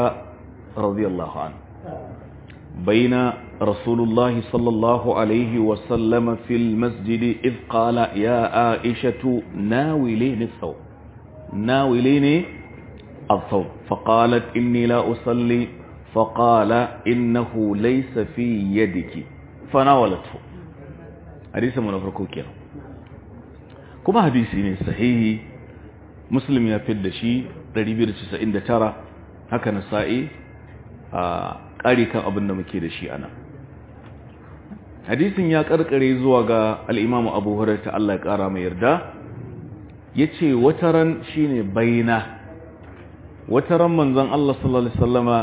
رضي الله عنه بين رسول الله صلى الله عليه وسلم في المسجد إذ قال يا عائشة ناوليني الثوب ناوليني الثوب فقالت إني لا أصلي فقال إنه ليس في يدك فناولته حديث من أفركوكيا كما حديثي صحيح مسلم يفيد شيء 299 haka na sa'i a ƙari kan abin da muke da shi ana hadisin ya ƙarƙare zuwa ga al'imamu abu hurarta Allah ya ƙara mai yarda ya ce wataran shi ne baina wataran manzan Allah sallallahu Alaihi sallama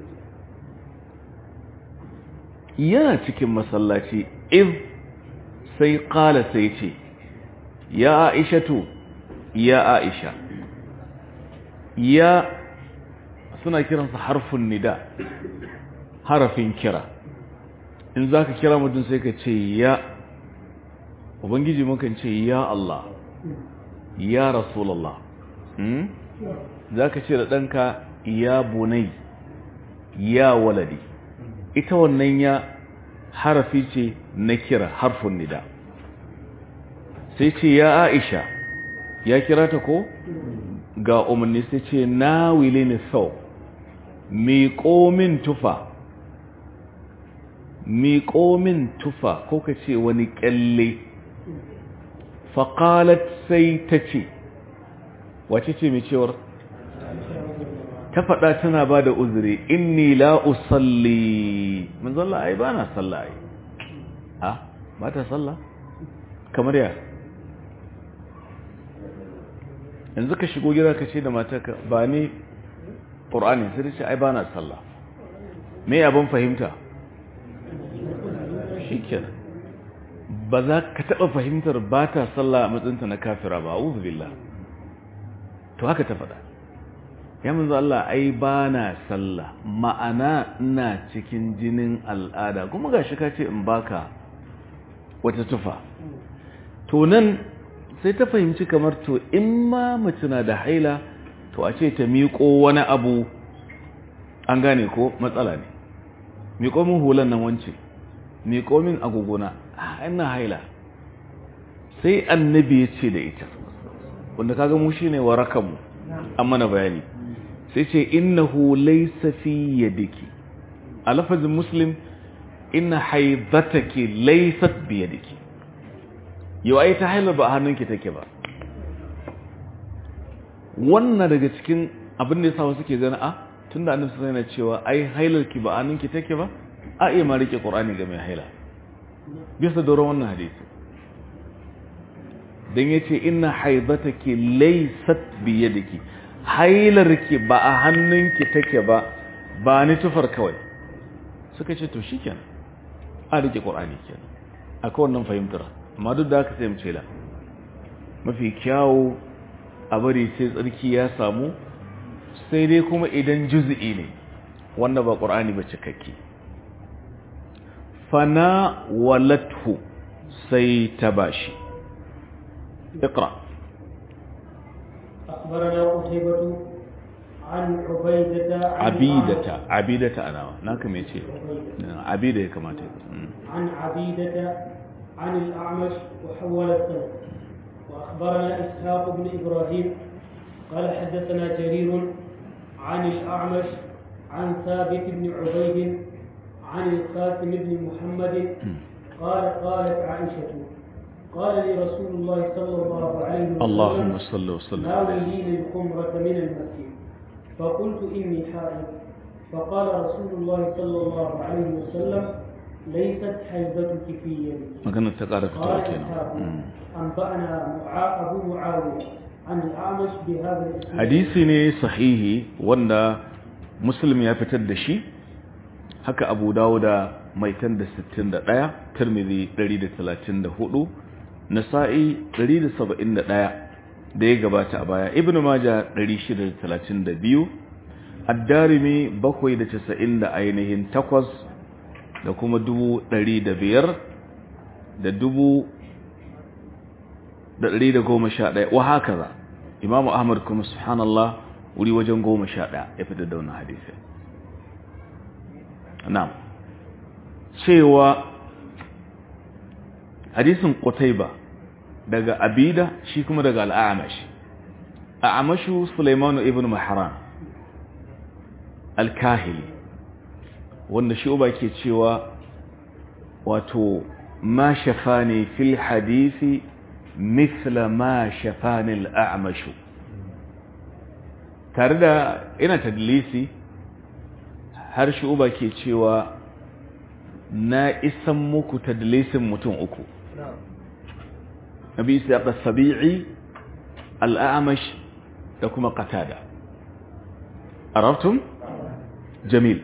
yana cikin masallaci iz sai ƙala sai ce ya aishatu ya aisha ya suna kiransa harfin nida harafin kira in za ka kira mutum sai ka ce ya ubangiji mukan ce ya Allah ya rasulallah za ka ce da ɗanka ya bunai ya waladi ita wannan ya harafi ce na kira harfin nida sai ce ya aisha ya kira ta ko ga umarni sai ce na wile ni sau miƙo min tufa miƙo min tufa ko ka ce wani ƙyalle faƙalat sai ta ce wace ce mai cewar ta faɗa tana ba da uzuri inni la usalli manzalla ai ba na salla ai a ba ta salla kamar ya yanzu ka shigo gida ka ce da matarka ba ni ƙur'ani sai ce ai ba na sallah me abin fahimta shi kenan ba za ka taɓa fahimtar ba ta sallah a matsayinta na kafira ba a billah to haka ta faɗa ya manzo Allah ai ba na sallah ma'ana ina cikin jinin al'ada kuma ga shi ka ce in baka wata tufa to nan sai ta fahimci kamar to in ma mace na da haila to a ce ta miƙo wani abu an gane ko matsala ne miƙo min hulan nan wance miƙo min agogona ina haila sai annabi ya ce da ita wanda kaga mu shine warakanmu an mana bayani sai ce innahu laysa fi yadiki a lafazin muslim inna haidataki laysat bi yadiki yau ai ta hailar ba a hannunki take ba wannan daga cikin abin da ya sawa suke gani a tun da annabi sai yana cewa ai hailarki ba a hannunki take ba a iya ma rike qur'ani ga mai haila bisa doron wannan hadisi dan yace inna haidataki laysat bi yadiki hailarki ba a hannunki take ba ba ni tufar kawai suka ce to shikenan a rike qur'ani kenan akwai wannan fahimtar amma duk da haka sai mu ce la mafi kyawu a bari sai tsarki ya samu sai dai kuma idan juz'i ne wanda ba qur'ani ba cikakke fana walathu sai ta bashi اقرا اخبرنا قتيبة عن عبيدة عن عبيدة عبيدة انا ناكم يتي عبيدة كما تقول عن عبيدة عن الأعمش وحول السند وأخبرنا إسحاق بن إبراهيم قال حدثنا جرير عن الأعمش عن ثابت بن عبيد عن القاسم بن محمد قال قالت عائشة قال لي رسول الله صلى الله عليه وسلم اللهم صل وسلم ناوليني الخمرة من المسجد فقلت إني حائض فقال رسول الله صلى الله عليه وسلم ليست حيضتك في يدي maganar ta ƙara fitowa قال kenan إسحاق أنبأنا معا- أبو معاوية عن الأعمش بهذا الإسناد hadisi ne sahihi wanda muslim ya fitar da shi haka abu dawuda mai tan da 61 tirmidhi 134 nasa'i 171 da ya gabata a baya ibnu maja 632 ad-darimi 790 da ainihin takwas da kuma dubu ɗari da biyar da dubu da ɗari da goma sha ɗaya wa haka za imamu ahmad kuma subhanallah wuri wajen goma sha ɗaya ya fitar da wannan hadisi na'am cewa hadisin Qutayba daga Abida shi kuma daga Al-A'mash A'mashu Sulaiman ibn Mahran Al-Kahili wanda shi uba ke cewa wato ma shafani fil hadisi mithla ma shafani al-A'mash tare da ina tadlisi har shi uba ke cewa na isan muku tadlisin mutum uku nabi isa ya sabi'i al'amash da kuma qatada arabtum jamil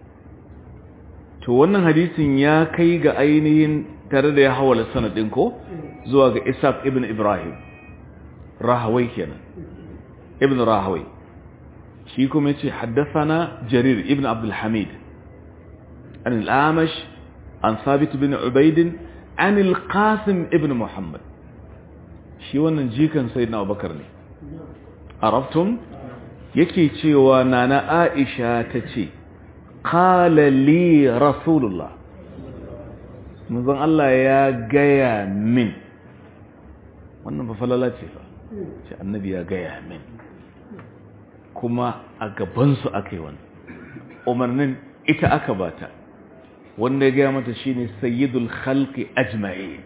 to wannan hadisin ya kai ga ainihin tare da ya hawala sanadin ko zuwa ga isaac ibn ibrahim rahawai kenan ibn rahawai shi kuma yace haddathana jarir ibn abdul hamid an al-amash an sabit ibn ubayd an al-qasim ibn muhammad shi wannan jikan sayyidina abubakar ne arabtum yake cewa nana aisha tace qala li rasulullah manzon Allah ya gaya min wannan ba falala ce fa ce annabi ya gaya min kuma a gabansu aka yi wani umarnin ita aka bata wanda ya gaya mata shine sayyidul khalqi ajma'i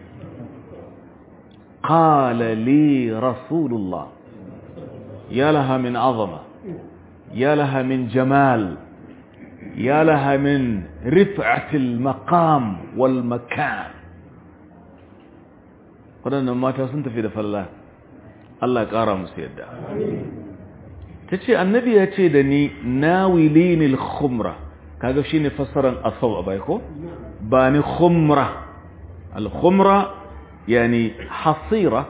qala li rasulullah ya laha min azama ya laha min jamal ya laha min rif'atil maqam wal makan waɗannan mata sun tafi da falla Allah ya ƙara musu yadda ta ce annabi ya ce da ni nawilinil khumra kaga shi ne fassaran asau a bai ko ba ni khumra al-khumra yani hasira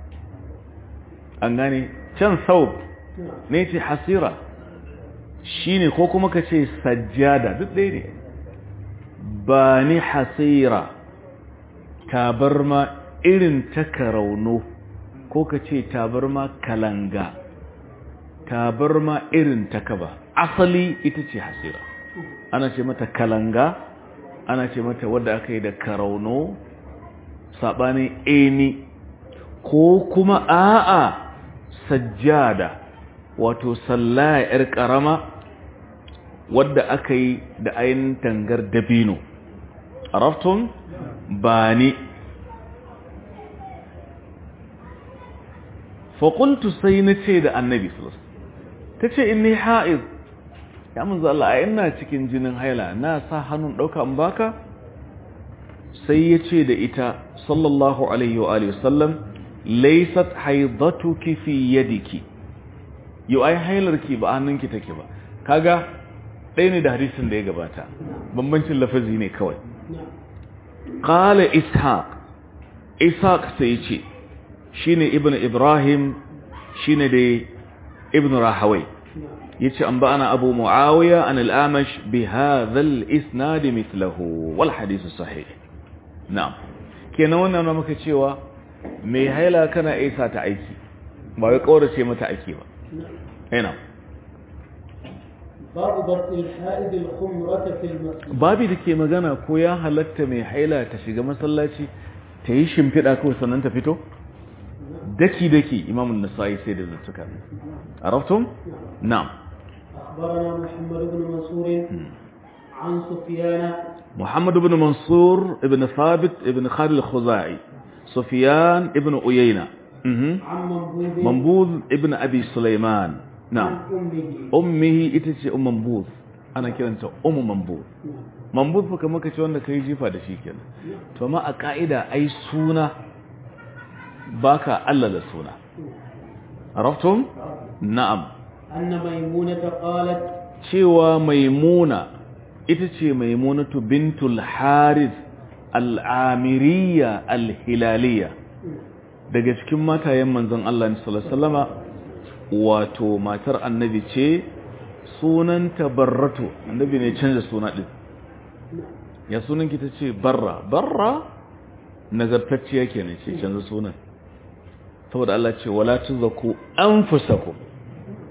an gane can sau ne ce hasira shi ne ko kuma ka ce sajjada duk ɗaya ne ba ni hasira tabarma irin ta karauno ko ka ce tabarma kalanga tabarma irin ta kaba asali ita ce hasira ana ce mata kalanga ana ce mata wadda aka yi da karauno saɓanin eni ko kuma a'a sajjada wato sallaya 'yar ƙarama wadda aka yi da ainihin tangar dabino araftun ba ni faƙultu sai na ce da annabi ta ce in ni ha'iz ya manzo Allah a ina cikin jinin haila na sa hannun ɗauka in baka sai ya ce da ita sallallahu alaihi wa alihi wasallam laysat haidatuki fi yadiki yau ai hailarki ba hannunki take ba kaga ɗaya ne da hadisin da ya gabata bambancin lafazi ne kawai qala ishaq ishaq sai ya ce shine ibnu ibrahim shine da ibnu rahawai yace an ba'ana abu muawiya an al-amash bi hadha al-isnad mithluhu wal hadith sahih na'am kenan wannan na muka cewa mai haila kana isa ta aiki ba wai kaurace mata aiki ba ina babu batil haid al-khumrata fil masjid babi dake magana ko ya halatta mai haila ta shiga masallaci ta yi shimfiɗa kawai sannan ta fito daki daki imam an-nasa'i sai da zattuka araftum na'am أخبرنا محمد بن منصور عن سفيان محمد بن منصور ابن ثابت ابن خالد الخزاعي سفيان ابن أيينة مهم. عن منبوذ منبوذ ابن أبي سليمان عن نعم أمه أمه إتسي أم منبوذ أنا كده أنت أم منبوذ منبوذ فكما كتير wanda kai jifa da shi kenan to amma a ka'ida ai suna baka Allah da suna araftum na'am أن ميمونة قالت cewa maimuna ita ce maimunatu bintul harith al'amiriya al-hilaliya daga cikin matayen manzon Allah ne sallallahu alaihi wasallama wato matar annabi ce sunanta barratu annabi ne canza suna din ya sunan ki tace barra barra nazartacciya kenan ce canza sunan saboda Allah ce wala tuzaku anfusakum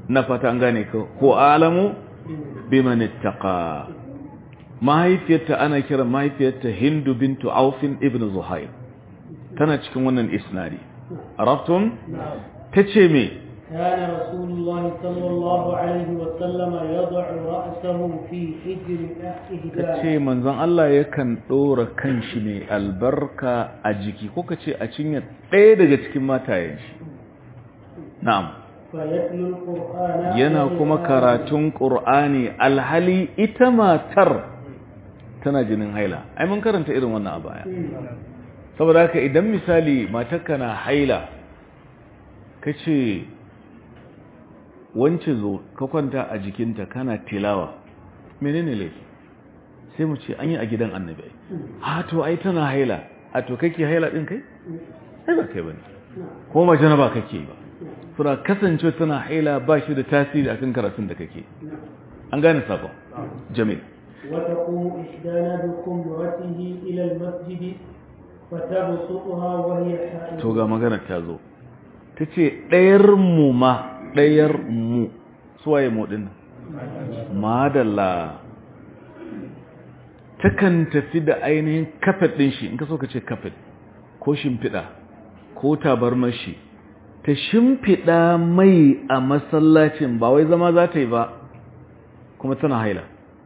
na fata an gane ko ko alamu biman ittaqa mahaifiyarta ana kira mahaifiyarta Hindu bintu Aufin ibn Zuhair tana cikin wannan isnadi arabtum tace me كان رسول الله صلى الله عليه وسلم يضع رأسه في حجر إحدى ce manzon Allah yakan ɗora kanshi mai albarka a jiki ko kace a cinya ɗaya daga cikin matayen shi na'am فيتلو القرآن yana kuma karatun Qur'ani alhali ita matar tana jinin haila ai mun karanta irin wannan a baya saboda haka idan misali matarka na haila kace wance zo ka kwanta a jikinta kana tilawa menene laifi sai mu ce an yi a gidan annabi a to ai tana haila a to kake haila din kai sai ba kai bane ko ma janaba kake ba sura kasance tana haila ba shi da tasiri akan karatun da kake an gane sabon jamil وتقوم إحدانا بخمرته إلى المسجد فتبسطها وهي حائض to ga maganar ta zo ta ce ɗayar mu ma ɗayar mu suwaye mu ɗin madalla takan tafi da ainihin kafet ɗin shi in ka so ka ce kafet ko shimfiɗa ko tabarmar shi ta shimfiɗa mai a masallacin ba wai zama za ta yi ba kuma tana haila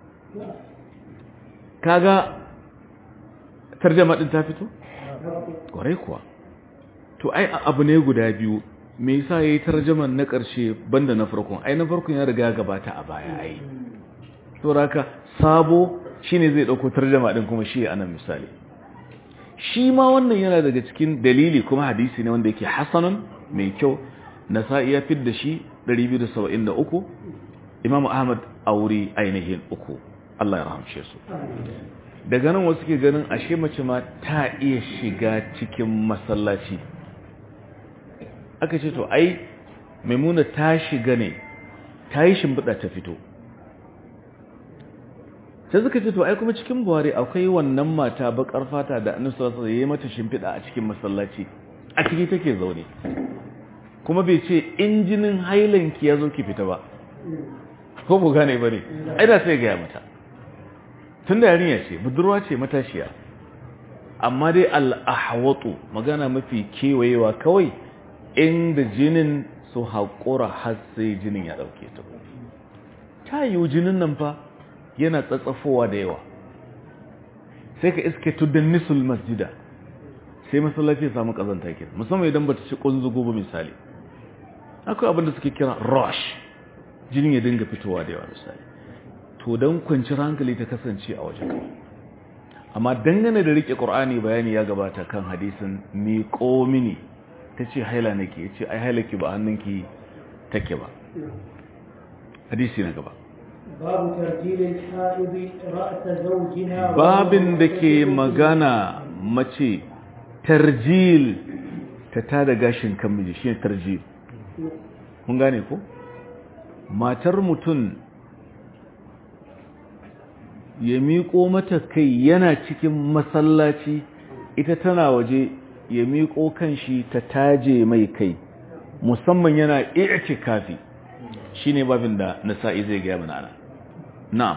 kaga tarjama ɗin ta fito? kwarai kuwa to ai abu ne guda biyu me yasa yayi tarjaman na ƙarshe banda na farkon ai na farkon ya riga gabata a baya ai to raka sabo shine zai dauko tarjama din kuma shi anan misali shi ma wannan yana daga cikin dalili kuma hadisi ne wanda yake hasanun mai kyau nasa'i ya fidda shi 273 imamu ahmad auri ainihin uku Allah ya rahamshe su daga nan wasu ke ganin ashe mace ma ta iya shiga cikin masallaci aka ce to ai maimuna ta shiga ne ta yi shimbiɗa ta fito sai suka ce to ai kuma cikin buhari akwai wannan mata bakar fata da annabi sallallahu alaihi wasallam mata shimfiɗa a cikin masallaci a ciki take zaune kuma bai ce injinin hailanki ya zo ki fita ba ko bu gane bane ai da sai ga mata tun da yarinya ce budurwa ce matashiya amma dai al'ahwatu magana mafi kewayewa kawai inda jinin su haƙura har sai jinin ya ɗauke ta ta yiwu jinin nan fa yana tsatsafowa da yawa sai ka iske tuddan nisul masjida sai masallaci ya samu ƙazanta kira musamman idan ba ta ci ƙunzugu ba misali akwai abin da suke kira rush jinin ya dinga fitowa da yawa misali to don kwanciyar hankali ta kasance a waje amma dangane da rike ƙur'ani bayani ya gabata kan hadisin miƙo mini ta ce haila nake ya ce ai hailaki ba hannunki take ba hadisi na gaba babu tarjilin ha'ibi ra'ata zawjiha babin da ke magana mace tarjil ta tada gashin kan miji shine tarjil mun gane ko matar mutum ya miƙo mata kai yana cikin masallaci ita tana waje ya miƙo kan shi ta taje mai kai musamman yana i'tikafi shine babin da nasa'i zai ga mana ana na'am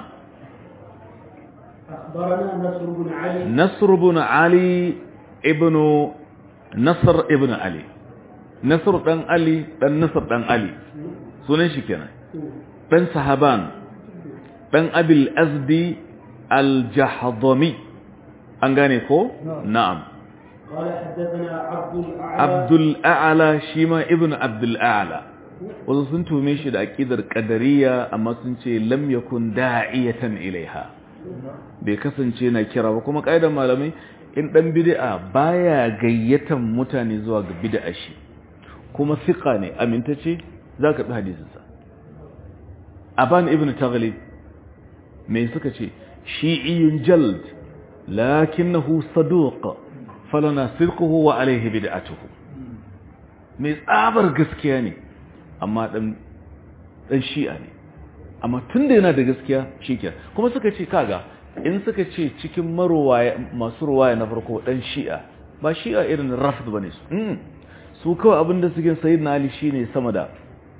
أخبرنا نصر بن علي nasr ibn ali ibn nasr ibn ali nasr dan ali dan nasr dan ali sunan shi kenan dan sahaban dan abil azdi al-jahdami an gane ko na'am قال حدثنا عبد الأعلى abdul a'la shi ma ibn abdul a'la wasu sun tume shi da aqidar qadariyya amma sun ce lam yakun da'iyatan ilaiha bai kasance na kira ba kuma kaidan malamai in dan bid'a baya gayyatan mutane zuwa ga bid'a shi kuma fiqa ne amintace zaka bi hadisin sa aban ibn taghlib me suka ce shi'iyyun jald lakinnahu saduq falana sirquhu wa alayhi bid'atuhu mai tsabar gaskiya ne amma dan dan shi'a ne amma tunda yana da gaskiya shikenan kuma suka ce kaga in suka ce cikin marwaya masu ruwaya na farko dan shi'a ba shi'a irin rafd bane su mm. su kawai abinda suke sayyidina ali shine sama da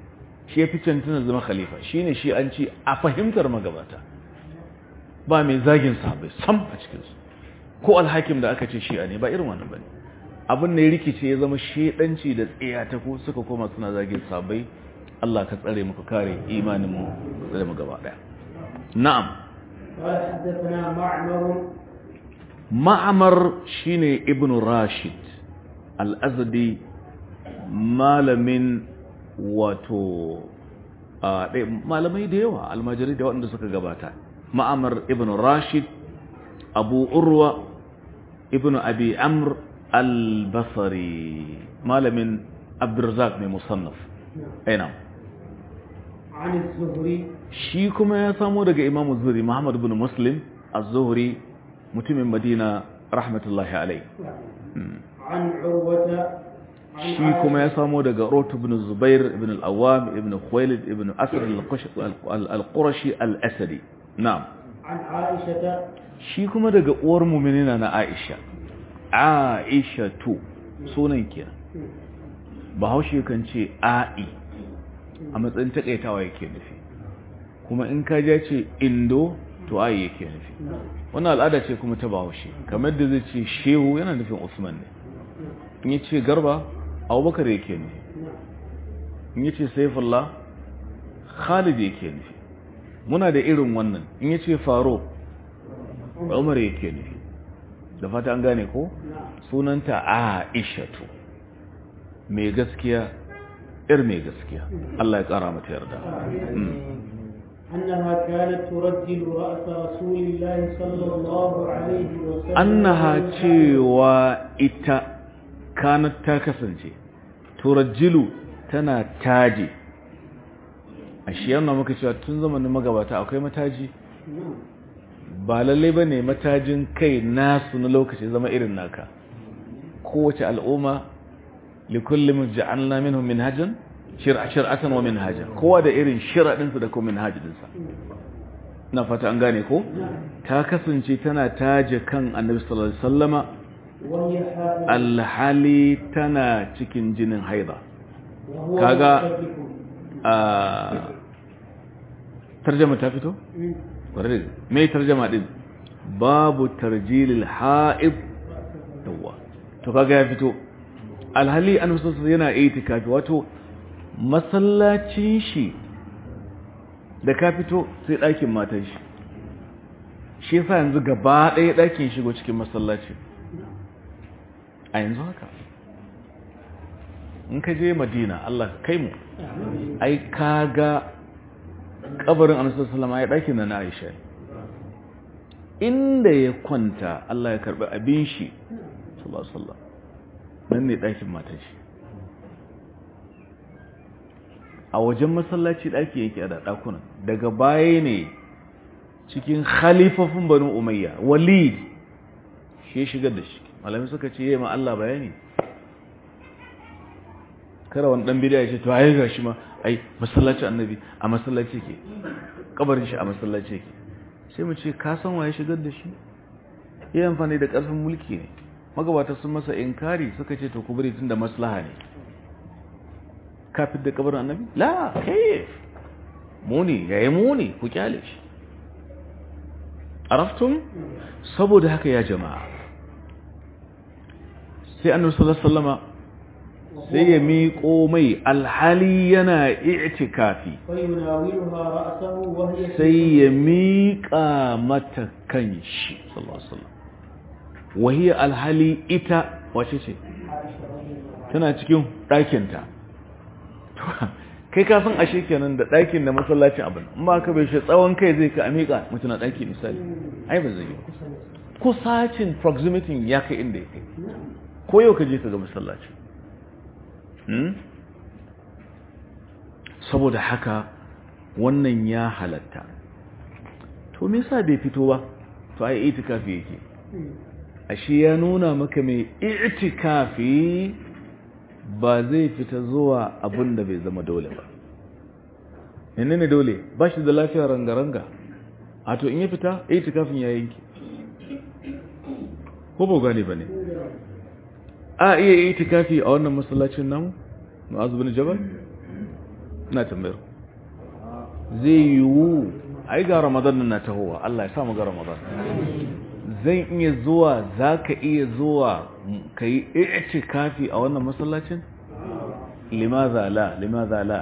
shi ya fi cancanta zama khalifa shine shi an ce a fahimtar magabata ba mai zagin sahabbai sam a cikinsu ko alhakim da aka ce shi'a ne ba irin wannan bane abin da ya rikice ya zama shedanci da tsiya ta ko suka koma suna zagin sahabbai Allah ka tsare muku kare imanin mu tsare mu gaba daya na'am قال حدثنا معمر ma'amar shine ibn rashid al-azdi malamin wato a malamai da yawa almajiri da waɗanda suka gabata ma'amar ibn rashid abu urwa ibn abi amr al-basri malamin abdurzak mai musannaf aina عن الزهري shi kuma ya samo daga imamu zuhri muhammad ibn muslim az-zuhri mutumin madina rahmatullahi alai عن عروة عن shi kuma ya samo daga rot ibn zubair ibn al-awwam ibn khuwailid ibn asr al-qurashi al-asadi na'am عن عائشة shi kuma daga uwar mu'minina na aisha aisha tu sunan kenan bahaushe kan ce a'i a matsayin takaitawa yake nufi kuma in ka ja ce indo to a'i yake nufi wannan al'ada ce kuma ta bahaushe kamar da zai ce shehu yana nufin usman ne in ya ce garba abubakar yake nufi in ya ce saifullah khalid yake nufi muna da irin wannan in ya ce faro umar yake nufi da fata an gane ko sunanta aishatu mai gaskiya ir mai gaskiya Allah ya kara mata yarda أنها كانت ترجل رأس رسول الله صلى الله عليه وسلم annaha cewa ita kanat ta kasance turajjilu tana taji a shi yana muka cewa tun zamanin magabata akwai mataji نعم. ba lallai ba ne matajin kai nasu na lokaci zama irin naka kowace al'umma likullum ja'alna minhum minhajan shir'a shir'atan wa minhajan kowa da irin shir'adinsa da kuma minhajinsa na fata an gane ko ta kasance tana taje kan annabi sallallahu alaihi wasallama وهي حائض alhali tana cikin jinin haida وهو kaga- مصدق. a tarjama ta fito مم. ƙwararri mai tarjama din babu tarjilil ha'ib yawa to kaga ya fito alhali an musulunsa yana itikafi wato masallacin shi da ka fito sai ɗakin matan shi shi yasa yanzu gaba ɗaya ɗakin shigo cikin masallaci a yanzu haka in ka je madina Allah ka kai mu ai kaga kabarin annabi sallallahu alaihi ɗakin da na Aisha inda ya kwanta Allah ya karbi abin shi sallallahu alaihi wasallam nan ne ɗakin matar shi a wajen masallaci ɗaki yake a da ɗakunan daga baya ne cikin khalifafin banu umayya walid shi ya shigar da shi malami suka ce yi ma Allah bayani kara wani ɗan bidiya ya ce to ayi ga shi ma ai masallaci annabi a masallaci ke kabarin shi a masallaci ke sai mu ce ka san waye shigar da shi yi amfani da ƙarfin mulki ne magabata sun masa inkari suka ce to ku bari tun da maslaha ne kafin da kabarin annabi la kai muni yayi muni ku kyale shi araftum saboda haka ya jama'a sai annabi sallallahu alaihi wasallama sai ya miƙo mai alhali yana i'tikafi فيناولها رأسه وهي sai ya miƙa mata kan shi sallallahu alaihi wasallam wahiya alhali ita wace ce عائشة رضي الله عنها. tana cikin ɗakinta kai ka san ashe kenan da ɗakin da masallacin abin in ba ka bai shi tsawon kai zai ka amika mutum na ɗaki misali ai ba zai yi kusacin proximity ya kai inda ya kai ko yau ka je ka ga masallaci Hmm? saboda haka wannan ya halatta to me yasa bai fito ba to ai itikafi yake ashe ya nuna maka mai itikafi ba zai fita zuwa abin da bai zama dole ba yanne ne dole ba shi da lafiya ranga-ranga a to in ya fita itikafin ya yanki ko ba gane ba ne a iya itikafi a wannan masallacin namu ma'azu bin jabal ina tambayar zai yiwu ai ga ramadan na tahowa Allah ya sa mu ga ramadan zan iya zuwa za ka iya zuwa ka yi ce kafi a wannan masallacin limaza la limaza la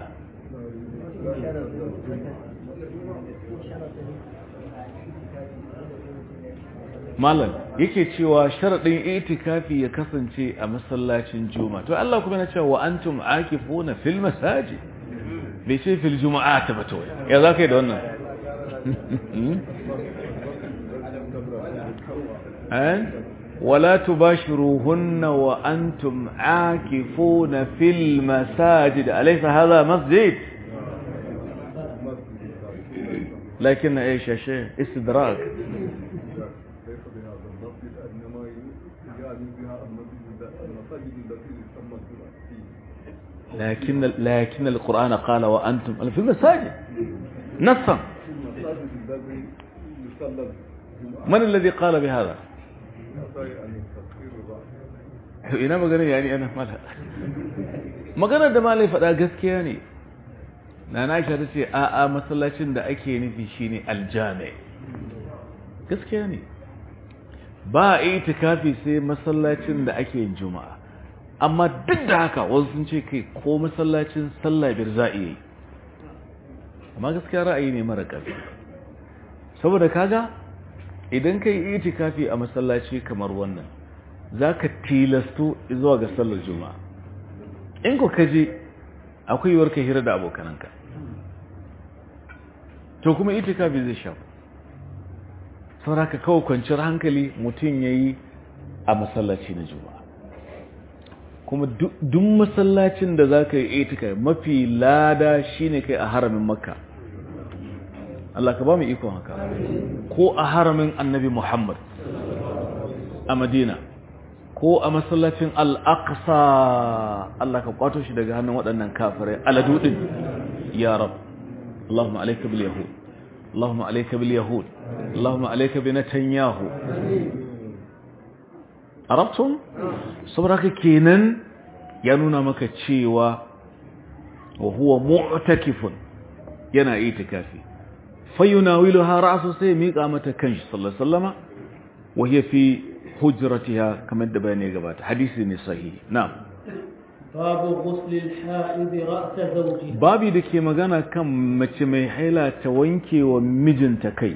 malam yake cewa sharaɗin itikafi ya kasance a masallacin juma to Allah kuma na cewa wa antum akifuna fil masajid bai ce fil juma'a ta bata wai ya za ka yi da wannan ولا تباشروهن وأنتم عاكفون في المساجد أليس هذا مسجد لكن ايش يا شيخ استدراك لكن لكن القرآن قال وأنتم في المساجد نصا من الذي قال بهذا ina magana yani ana mala magana da malai faɗa gaskiya ne na na aisha ta ce a a masallacin da ake nufi shine aljami gaskiya ne ba a itikafi sai masallacin da ake yin juma'a amma duk da haka wasu sun ce kai ko masallacin sallah biyar za a iya yi amma gaskiya ra'ayi ne mara ƙarfi saboda kaga idan ka yi itikafi a masallaci kamar wannan za ka tilasto zuwa ga sallar juma'a in ku kaje akwai yiwuwar ka hira da abokananka to kuma itikafi zai sha saboda ka kawo kwanciyar hankali mutum ya yi a masallaci na juma'a kuma duk masallacin da za ka yi itikafi mafi lada shine kai a haramin makka Allah ka ba mu ikon haka ko a haramin annabi Muhammad a Madina ko a masallacin Al-Aqsa Allah ka kwato shi daga hannun waɗannan kafirai aladudin ya rab Allahumma alayka bil yahud Allahumma alayka bil yahud Allahumma alayka bi Netanyahu Arabtum saboda haka kenan ya nuna maka cewa wa huwa mu'takifun yana itikafi فيناولها رأسه سيميق آمة كنش صلى الله عليه وسلم وهي في حجرتها كما الدبانية قبات حديث صحيح نعم باب غسل الحائض رأس زوجها babi da ke magana kan mace mai haila ta wanke wa mijinta kai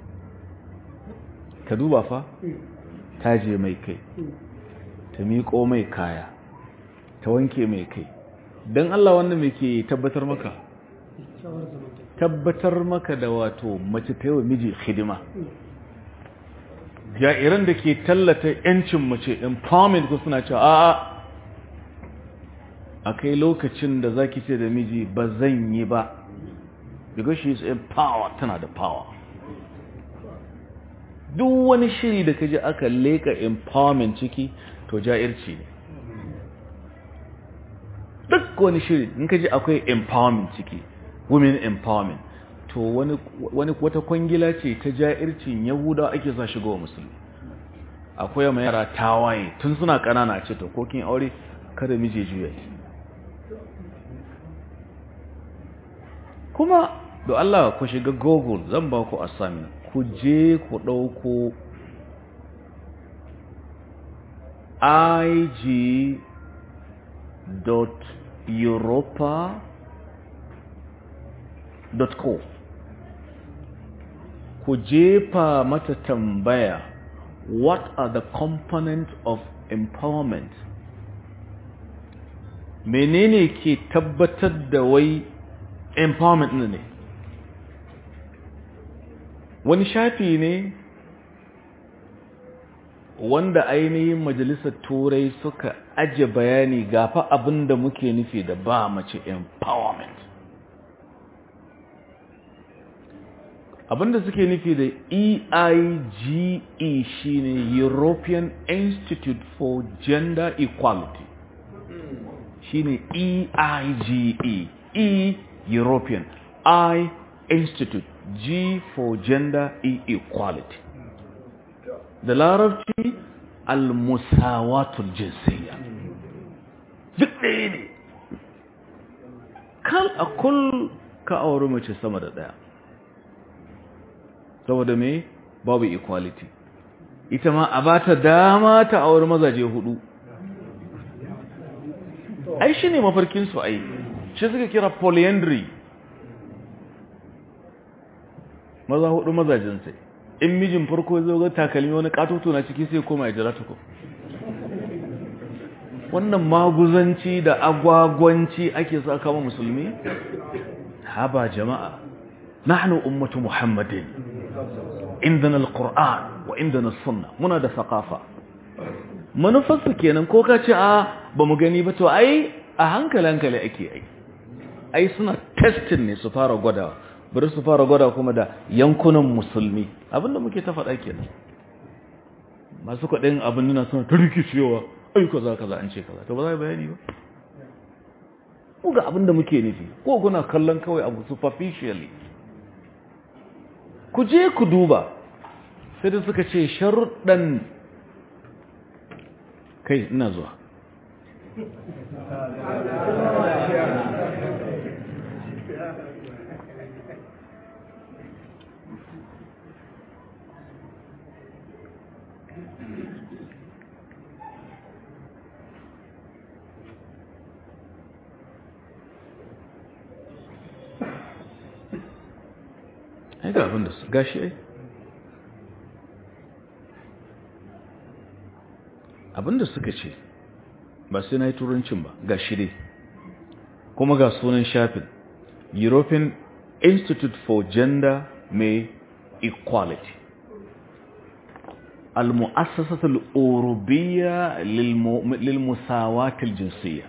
ka duba fa ta je mai kai ta miƙo mai kaya ta wanke mai kai don Allah wannan mai ke tabbatar maka tabbatar maka da wato mace ta yi wa miji hidima jairan da ke tallata yancin mace empowerment ko suna cewa a'a a kai lokacin da zaki ce da miji ba zan yi ba because she is empowered tana da power duk wani shiri da kaji aka leka empowerment ciki to jairci ne duk wani shiri in kaji akwai empowerment ciki women empowerment to wani wani wata kwangila ce ta jaircin yahudawa ake sa shigo wa musulmi akwai mai yara tawaye tun suna kanana ce to kokin aure kada mije juya kuma da Allah ku shiga google zan ba ku assignment ku je ku dauko ig dot europa co ku jefa mata tambaya what are the components of empowerment menene ke tabbatar da wai empowerment ne wani shafi ne wanda ainihin majalisar turai suka aje bayani gafa abin da muke nufi da ba mace empowerment abinda suke nufi da EIGE shine European Institute for Gender Equality shine EIGE E European I Institute G for Gender e Equality da larabci al-musawatul jinsiyya duk ɗaya ne kal a kul ka auri mace sama da ɗaya saboda me babu equality ita ma a ba ta dama ta auri mazaje hudu ai shi ne mafarkinsu ai shi suka kira polyandry maza hudu mazajen sai in mijin farko zai ga takalmi wani katoto na ciki sai koma ya jira tuku wannan maguzanci da agwagwanci ake sa kama musulmi haba jama'a nahnu ummatu muhammadin indana alquran wa indana sunna muna da thaqafa manufarsu kenan ko ka ce a ba mu gani ba to ai a hankali hankali ake ai ai suna testin ne su fara gwadawa bari su fara gwada kuma da yankunan musulmi abinda muke ta faɗa kenan masu kwaɗin abin nuna suna ta rikicewa ai kaza kaza an ce kaza to ba za a bayani ba ku ga abinda muke nufi ko kuna kallon kawai abu superficially ku je ku duba sai da suka ce sharuɗan kai ina zuwa ai ga abin da su gashi ai abin da suka ce ba sai na yi turancin ba ga shirye kuma ga sunan shafin european institute for gender may equality المؤسسة الأوروبية للمساواة الجنسية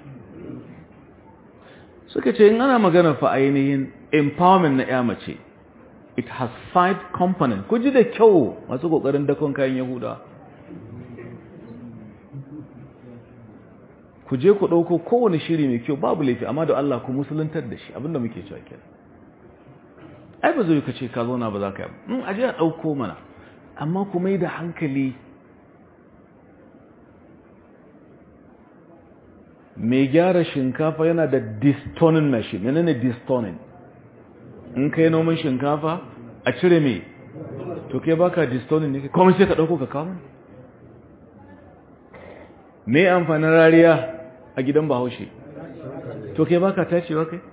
suka ce in ana magana fa ainihin empowerment na ya mace it has five components ku ji da kyau masu kokarin dakon kayan yahuda ku je ku ɗauko kowane shiri mai kyau babu laifi amma da Allah ku musuluntar da shi abinda muke cewa kenan ai ba zai ka ce ka zauna ba za ka yi in aje a ɗauko mana amma ku mai da hankali mai gyara shinkafa yana da distonin machine menene distonin in kai noman shinkafa a cire mai to kai baka distonin ne kuma sai ka dauko ka kawo me amfanin rariya a gidan bahaushe to kai baka tacewa kai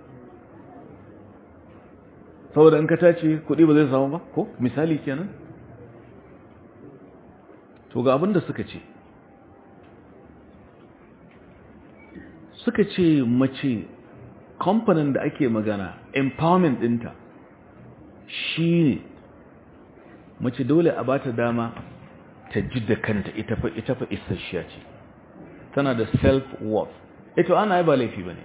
saboda in ka tace kuɗi ba zai samu ba ko misali kenan to ga abin da suka ce suka ce mace kamfanin da ake magana empowerment ɗinta shi ne mace dole a bata dama ta ji da kanta ita fa ita fa isasshiya ce tana da self-worth ito ana yi ba laifi ba ne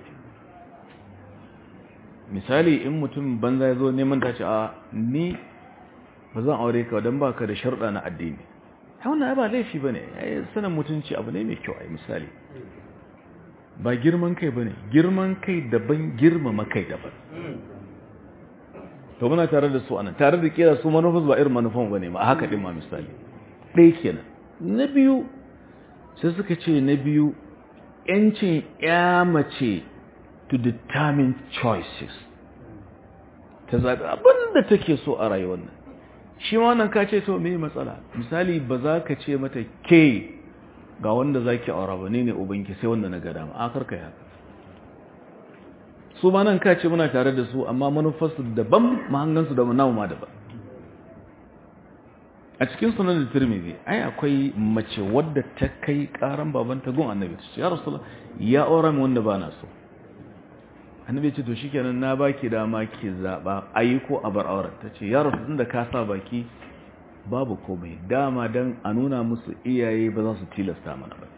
misali in mutum banza ya zo neman ta ce a ni ba zan aure ka don ba ka da sharɗa na addini ta wannan ba laifi ba ne sanin mutunci abu ne mai kyau a misali ba girman kai ba ne girman kai daban girmama kai daban to muna tare da su anan tare da kira su manufas ba irin manufan ba ne ma haka ɗin ma misali ɗaya kenan na biyu sai suka ce na biyu ‘yancin ya mace to determine choices ta zaɓi abinda take so a rayuwar nan shi ma nan ka ce to me matsala misali ba za ka ce mata ke ga wanda za ki aura ba ne ne ubanki sai wanda na gada ma a karka yi haka su ma nan ka ce muna tare da su amma manufarsu daban mahangansu da namu ma daban a cikin sunan da tirmidhi ai akwai mace wadda ta kai karan babanta gun annabi ta ce ya rasulullah ya aura min wanda ba na so annabi ce to shikenan na baki dama ki zaba ayi ko a bar auren ta ce ya rasul da ka sa baki babu komai dama dan a nuna musu iyaye ba za su tilasta mana ba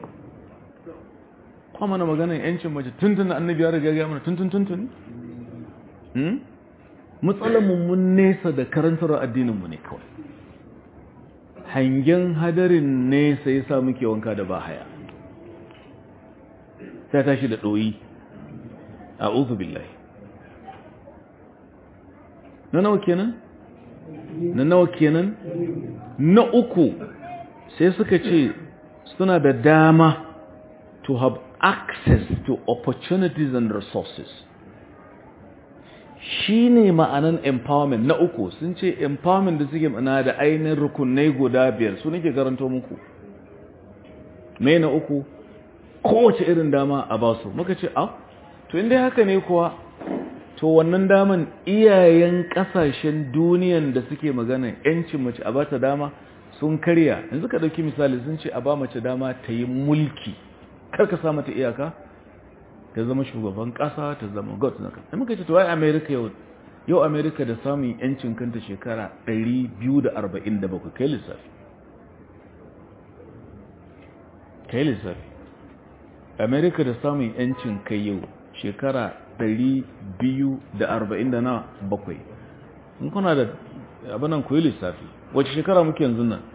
kuma mana maganar yancin mace tuntun da annabi ya riga ya mana tuntun tuntun hmm matsalar mu mun nesa da karantar addinin mu ne kawai hangen hadarin nesa yasa muke wanka da bahaya sai tashi da doyi a'udhu billahi na nawa kenan na nawa kenan na uku sai suka ce suna da dama to have access to opportunities and resources shi ne ma'anan empowerment na uku sun ce empowerment da suke mana da ainihin rukunai guda biyar su nake karanto muku mai na uku kowace irin dama a basu muka ce ah to inda haka ne kuwa to wannan daman iyayen kasashen duniyan da suke magana yancin mace a bata dama sun karya yanzu ka dauki misali sun ce a ba mace dama ta yi mulki kar ka sa mata iyaka ta zama shugaban kasa ta zama god na kasa muka ce to ai america yau yau america da samun yancin kanta shekara 247 kai lissafi kai lissafi america da samun yancin kai yau shekara 247 in kuna da abinan ku yi lissafi wace shekara muke yanzu nan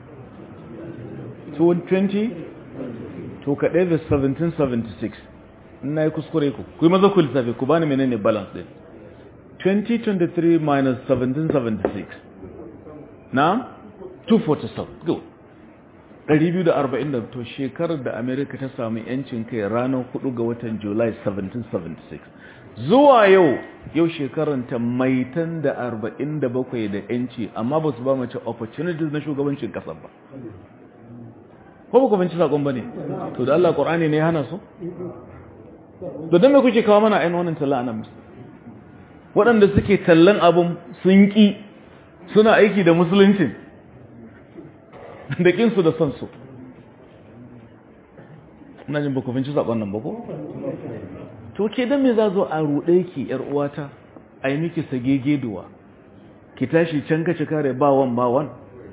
20 to kaɗai da 1776 ina yi kuskure ku ku yi maza ku lissafi ku bani menene balance din 2023 minus 1776 na 247 go 240 to shekarar da america ta samu yancin kai ranar 4 ga watan july 1776 zuwa yau yau shekarar ta maitan da 47 da yanci amma ba su ba mace opportunities na shugabancin kasar ba ko ba ku binci sakon ba ne to da allah ƙorani ne ya hana su da don mai kuke kawo mana ainihin wannan talla nan waɗanda suke tallan abin sun ƙi suna aiki da musuluncin da ƙinsu da son su ina jin baku finci saƙon nan bako? to ke don me za zo a ruɗe ki ‘yar uwata a yi miki sage geduwa ki tashi can kaci kare bawan bawan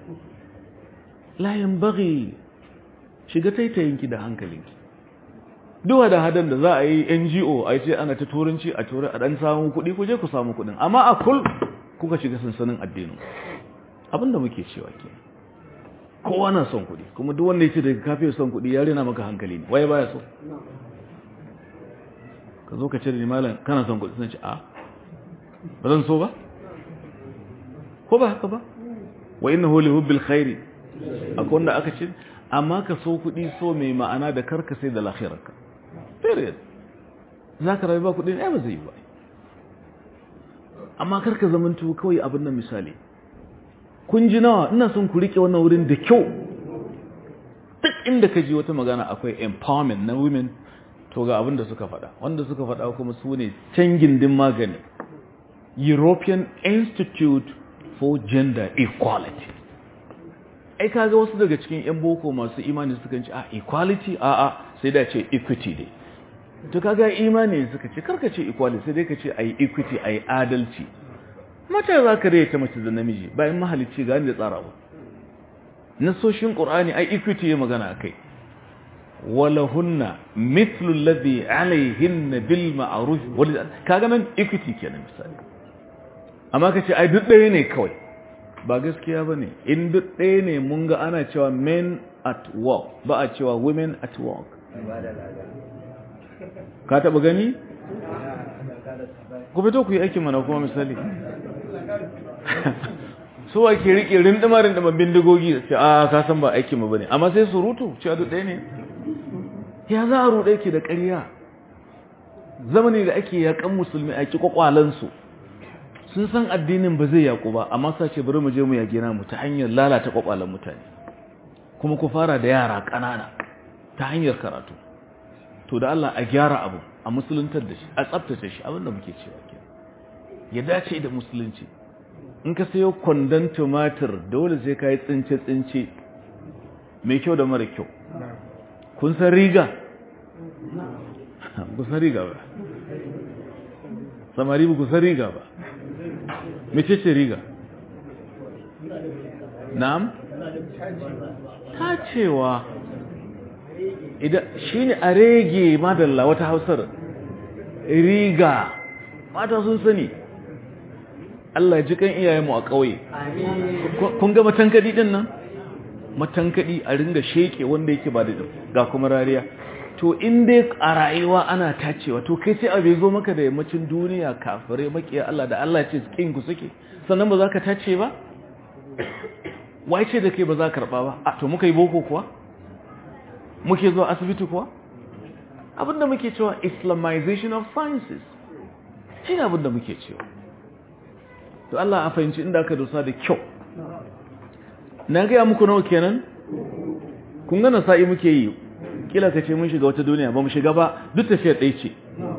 layin bari shiga taitayinki da hankalinki duwa da hadan da za a yi ngo a ce ana ta turanci a turai a dan samun kuɗi ku je ku samu kuɗin amma a kul kuka shiga sansanin addinin abinda muke cewa ke kowa na son kuɗi kuma duk wanda ya ce daga kafin son kuɗi ya rena maka hankali ne waye baya so ka zo ka ce da ni malam kana son kuɗi sun ce a ba zan so ba ko ba haka ba wa innahu li hubbil khairi akwai wanda aka ce amma ka so kuɗi so mai ma'ana da karka sai da lahirarka period za ka rayu ba kuɗi ne ba zai yi ba amma karka zamantu kawai abin nan misali kun ji nawa ina son ku riƙe wannan wurin da kyau duk inda ka ji wata magana akwai empowerment na women to ga abin da suka faɗa wanda suka faɗa kuma su ne can gindin magani European Institute for Gender Equality ai kaga wasu daga cikin yan boko masu imani suka ce a equality a a sai da ce equity dai to kaga imani suka ce karka ce equality sai dai ka ce ai equity ai adalci mata za ka rage ta mace da namiji bayan mahalicci ga da tsara ba nasoshin qur'ani ai equity ya magana akai walahunna mithlu alladhi alayhinna bil ma'ruf kaga nan equity kenan misali amma kace ai duk ɗaya ne kawai ba gaskiya ba ne in duk ɗaya ne mun ga ana cewa men at work ba a cewa women at work ka taɓa gani? ku fito ku yi aikin mana kuma misali so ake riƙe rindima rindima bindigogi ce a ka san ba aikin ba ne amma sai surutu cewa duk ɗaya ne ya za a ruɗe ki da ƙarya zamani da ake yaƙan musulmi a ki kwakwalansu sun san addinin ba zai yaku ba amma sa ce bari mu je mu yage namu ta hanyar lalata kwakwalan mutane kuma ku fara da yara ƙanana ta hanyar karatu to da Allah a gyara abu a musuluntar da shi a tsaftace shi abinda muke cewa ke ya dace da musulunci in ka sayo kwandon tumatir dole sai ka yi tsince-tsince mai kyau da mara kyau kun san riga kun san riga ba samari ba ku san riga ba mece ce riga na'am ta cewa idan shi ne a rege madalla wata hausar riga mata sun sani Allah ji kan iyayenmu a ƙauye kun ga matankadi din nan matankadi a ringa sheke wanda yake ba da ga kuma rariya to in dai a rayuwa ana tacewa to kai sai abu zo maka da yammacin duniya kafirai makiya Allah da Allah ce kin ku suke sannan ba za ka tace ba wai ce da kai ba za ka karba ba a to muka yi boko kuwa muke zuwa asibiti kuwa abinda muke cewa islamization of sciences shi ne abinda muke cewa to Allah a fahimci inda aka dosa da kyau na gaya muku nawa kenan kun gana sa'i muke yi kila ka ce mun shiga wata duniya ba mu shiga ba duk tafiyar ɗaya ce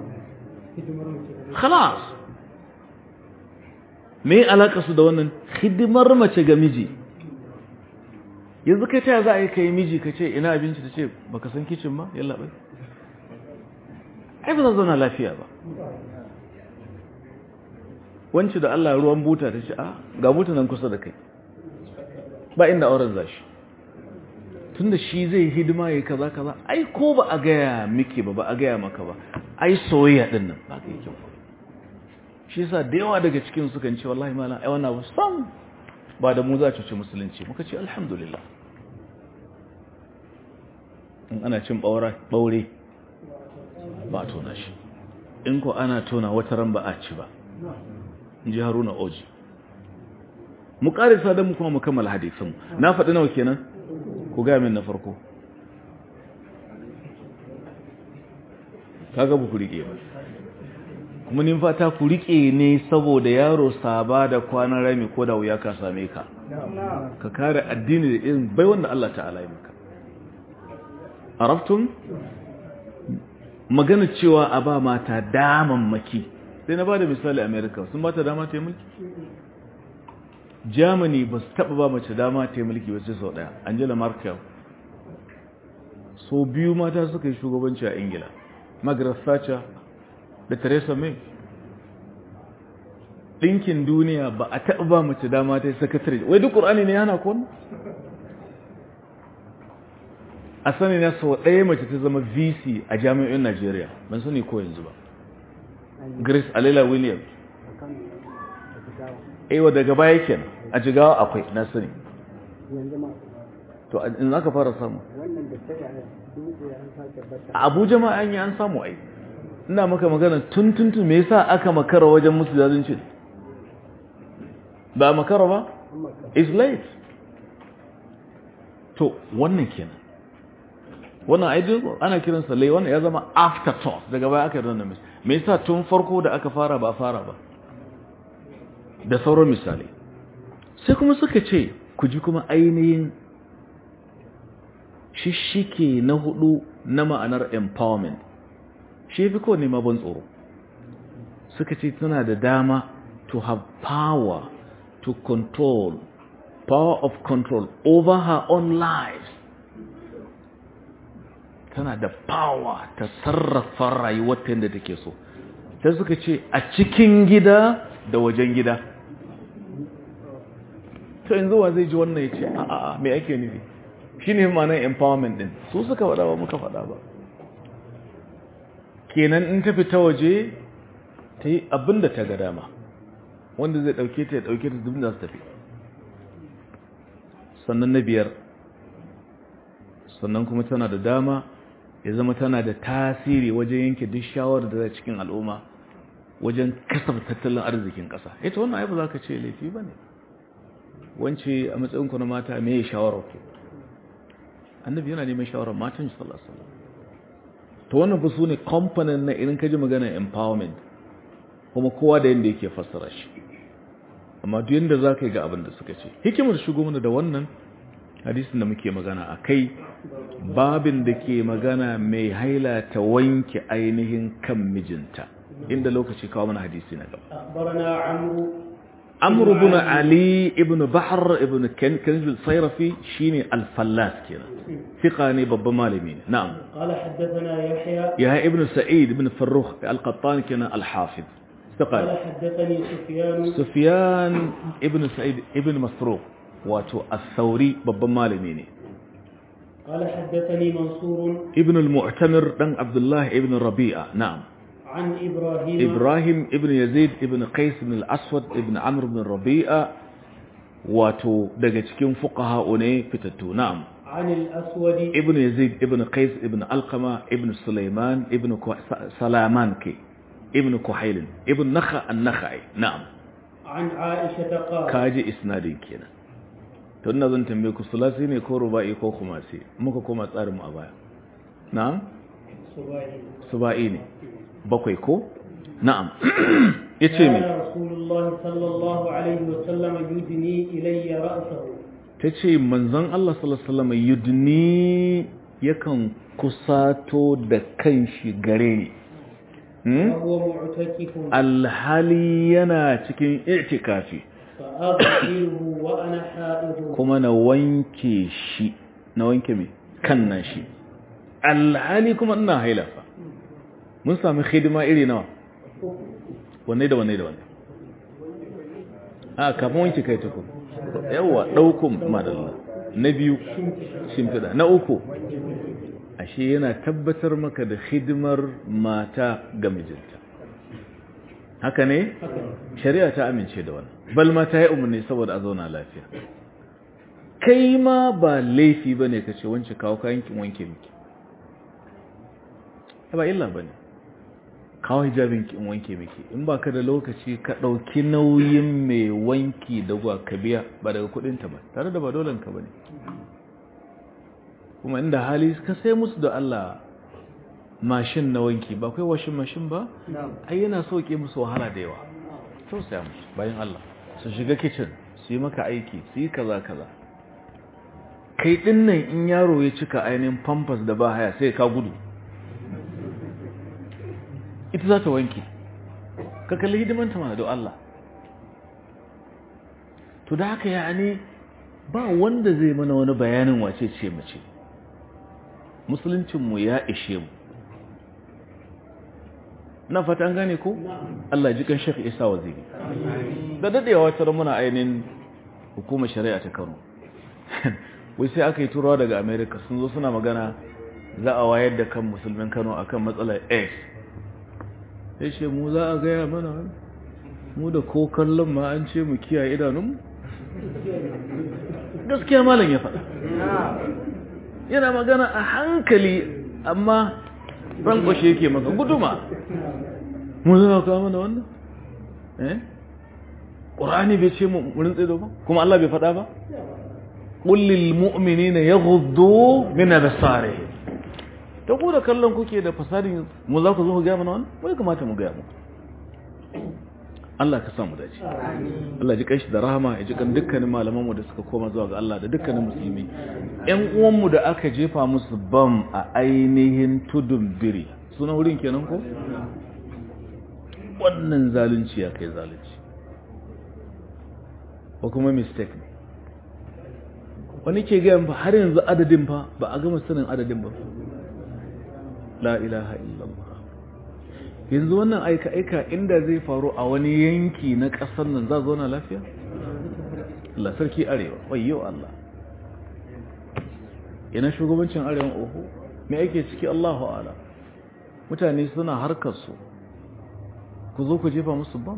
khalas me alaka su da wannan hidimar mace ga miji yanzu kai ta za a yi kai miji ka ce ina abinci ta ce baka san kicin ba yalla bai ai ba za zauna lafiya ba wanci da Allah ruwan buta ta ce a ga buta nan kusa da kai ba inda auren zashi tunda shi zai hidima ya kaza kaza ai ko ba a gaya miki ba ba a gaya maka ba ai soyayya din nan ba ka yi kyau shi yasa da yawa daga cikin su kan ce wallahi malam ai wannan abu sam ba da mu za ci musulunci muka ce alhamdulillah in ana cin ɓaure ba a tona shi in ko ana tona wata ran ba a ci ba in ji haruna oji mu ƙarisa don mu kuma mu kammala hadisun na faɗi nawa kenan ku gaya min na farko kaga ba ku riƙe ba kuma nin fata ku riƙe ne saboda yaro saba da kwanan rami ko da wuya ka same ka ka kare addini da irin bai wanda Allah ta'ala yi maka arabtum magana cewa a ba mata damammaki sai na ba da misali america sun ba ta dama ta yi mulki germany ba su taba ba mace dama ta yi mulki ba sai sau daya angela merkel so biyu mata suka yi shugabanci a ingila margaret thatcher da theresa may ɗinkin duniya ba a taɓa ba mace dama ta yi sakatare wai duk ƙur'ani ne yana kwan a sani na sau ɗaya mace ta zama vc a jami'in najeriya ban sani ko yanzu ba grace alela williams aiwa daga baya kenan a jigawa akwai na sani to in aka fara samu a abuja ma an yi an samu ai ina maka magana tun tun tun me yasa aka makara wajen musu zalunci ba makara ba is late to wannan kenan wannan ideal ana kiransa lai wannan ya zama afterthought daga baya aka yi wannan mis me yasa tun farko da aka fara ba fara ba da sauran misali sai kuma suka ce ku ji kuma ainihin shishike na hudu na ma'anar empowerment shi fi kowane mabon tsoro suka ce tana da dama to have power to control power of control over her own life tana da power ta sarrafa rayuwarta yadda take so ta suka ce a cikin gida da wajen gida to yanzu wa zai ji wannan ya ce a'a mai ake nufi shi ne ma'anar empowerment din su suka faɗa ba muka faɗa ba kenan in ta fita waje ta yi abin da ta ga dama wanda zai ɗauke ta ya ɗauke ta duk da su tafi sannan na biyar sannan kuma tana da dama ya zama tana da tasiri wajen yanke duk shawarar da zai cikin al'umma wajen kasar tattalin arzikin ƙasa ita wannan ai ba za ka ce laifi ba ne wance a matsayin ku na mata me ya shawarar ku annabi yana neman shawarar matan shi sallallahu alaihi wasallam to wannan fa sune component na idan ka ji magana empowerment kuma kowa da yanda yake fassara shi amma duk yanda za ka yi ga abin da suka ce hikimar shigo mana da wannan hadisin da muke magana a kai babin da ke magana mai haila ta wanke ainihin kan mijinta inda lokaci kawo mana hadisi na gaba أخبرنا عمرو amr ibn ali ibn bahr ibn kanz al-sayrafi shine al-fallas kenan fiqa ne babban malami ne na'am قال حدثنا يحيى ya ibn sa'id ibn farrukh al-qattan kenan al-hafiz قال fiqa حدثني سفيان sufyan ibn sa'id ibn masruq wato al-thawri babban malami ne قال حدثني منصور ibn al-mu'tamir dan abdullah ibn rabi'a na'am عن إبراهيم إبراهيم ابن يزيد ابن قيس بن الأسود ابن عمرو بن ربيعة واتو daga cikin fuqaha ne fitattu na'am عن الأسود ibn yazid ibn qais ibn alqama ibn sulaiman ibn Ku- Sa- salaman ke ibn kuhail ibn nakha an-nakhai na'am عن عائشة قال kaji isnadin kenan to ina zan tambaye ku sulasi ne ko rubai ko kumasi muka koma tsarin mu a baya na'am سباعي suba'i ne bakwai ko na'am yace me كان رسول الله صلى الله عليه وسلم يدني إلي رأسه tace manzon Allah sallallahu alaihi wasallam yudni yakan kusato da kanshi gare ni Hmm? وهو معتكف alhali yana cikin i'tikafi فأغسله وأنا حائض kuma na wanke shi na wanke mai kan nan shi alhali kuma ina hailafa mun sami hidima iri nawa wanne da wanne da wanne a kafin wanke kai ta kuma yawa ɗaukun madalla na biyu shimfiɗa na uku ashe yana tabbatar maka da hidimar mata ga mijinta haka ne shari'a ta amince da wannan bal ma ta yi umarni saboda a zauna lafiya kai ma ba laifi ba ne ka ce wance kawo kayan kin wanke miki ba illa ba ne kawo hijabin kin wanke miki in ba ka da lokaci ka ɗauki nauyin mai wanki da gwa ka biya ba daga kudinta ba tare da ba dolenka ba ne kuma inda hali ka sai musu da Allah mashin na wanki ba kai washin mashin ba ai yana sauke musu wahala da yawa tausaya musu bayan Allah su shiga kitchen su yi maka aiki su yi kaza kaza kai din nan in yaro ya cika ainihin pampers da ba haya sai ka gudu ita za ta wanke ka kalli hidimanta mana da Allah to da haka ya ne ba wanda zai mana wani bayanin wace ce mace musuluncinmu ya ishe mu na fata an gane ko Allah ji kan Sheikh Isa Waziri da dadewa wata muna ainihin hukumar shari'a ta Kano wai sai aka yi turawa daga America sun zo suna magana za a wayar da kan musulmin Kano akan matsalar AIDS sai ce mu za a gaya mana mu da ko kallon ma an ce mu kiyaye idanun gaskiya malam ya faɗa yana magana a hankali amma rankwashe yake maka guduma mun zama kawo mana wannan eh ƙorani bai ce murin tsedo ba kuma Allah bai faɗa ba ƙullil mu'mini na ya gudu mina da sare ta ku da kallon kuke da fasadin mu za ku zo ku gaya mana wannan wai kamata mu gaya mu Allah ka samu dace Allah ji kanshi da rahama ya ji kan dukkanin malamanmu da suka koma zuwa ga Allah da dukkanin musulmi ƴan uwanmu da aka jefa musu bam a ainihin tudun biri suna wurin kenan ko wannan zalunci ya kai zalunci ko kuma mistake ne wani ke gaya ba har yanzu adadin fa ba a gama sanin adadin ba la ilaha illallah yanzu wannan aika-aika inda zai faru a wani yanki na ƙasar nan za zauna lafiya? Allah sarki arewa wayo Allah ina shugabancin arewan oho me ake ciki Allahu ala mutane suna harkarsu ku zo ku jefa musu bam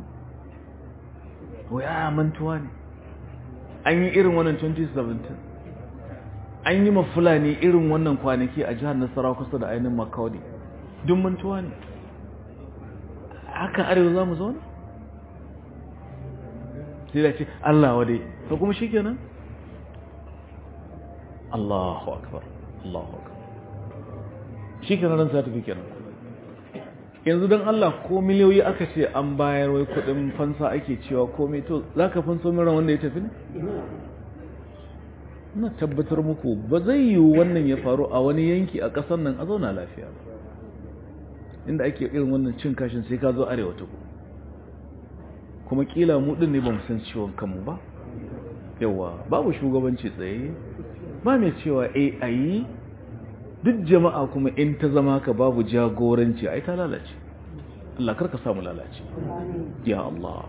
waya mantuwa ne an yi irin wannan 2017 an yi mafulani irin wannan kwanaki a jihar nasarawa kusa da ainihin makaudi duk mantuwa ne haka arewa za mu zauna? sai da ce Allah wade to kuma shi kenan? Allahu akbar Allahu akbar shi kenan ran sa tafi kenan yanzu don Allah ko miliyoyi aka ce an bayar wai kudin fansa ake cewa komai to za ka fanso miran wanda ya tafi ne? na tabbatar muku ba zai yi wannan ya faru a wani yanki a ƙasar nan a zauna lafiya ba inda ake irin wannan cin kashin sai ka zo arewa ta ku kuma kila mu din ne ba mu san ciwon kanmu ba yawa babu shugabanci tsaye ba mai cewa eh ayi duk jama'a kuma in ta zama ka babu jagoranci ai ta lalace Allah karka samu lalace ya Allah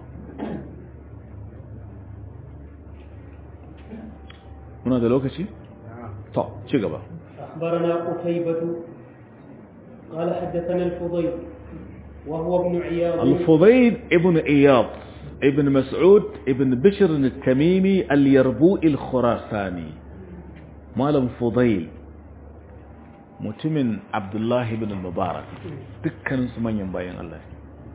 muna da lokaci to ci gaba أخبرنا قتيبة قال حدثنا الفضيل وهو ابن عياض الفضيل ابن إياض ابن مسعود ابن بشر التميمي اليربوء الخراساني مالم فضيل mutumin abdullahi bin mubarak dukkaninsu manyan bayan Allah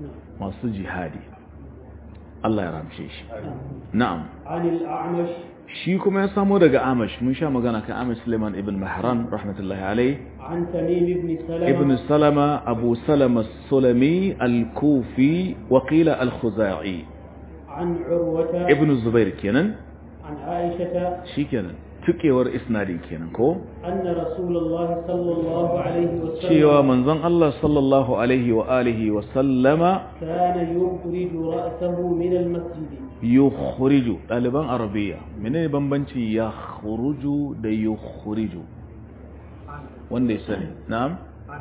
masu jihadi Allah ya ramshe shi na'am عن الأعمش shi kuma ya samo daga amash mun sha magana kan amash suleiman ibn mahran rahmatullahi alai عن تميم بن سلمة ibn salama abu salama sulami al-kufi wakila al-khuzai عن عروة ibn zubair kenan عن عائشة shi kenan tukewar isnadi kenan ko أن رسول الله صلى الله عليه وسلم cewa manzon Allah sallallahu alaihi wa alihi wa sallama كان يخرج رأسه من المسجد yukhriju ɗaliban arabiya menene bambanci yakhruju da yukhriju wanda ya sani na'am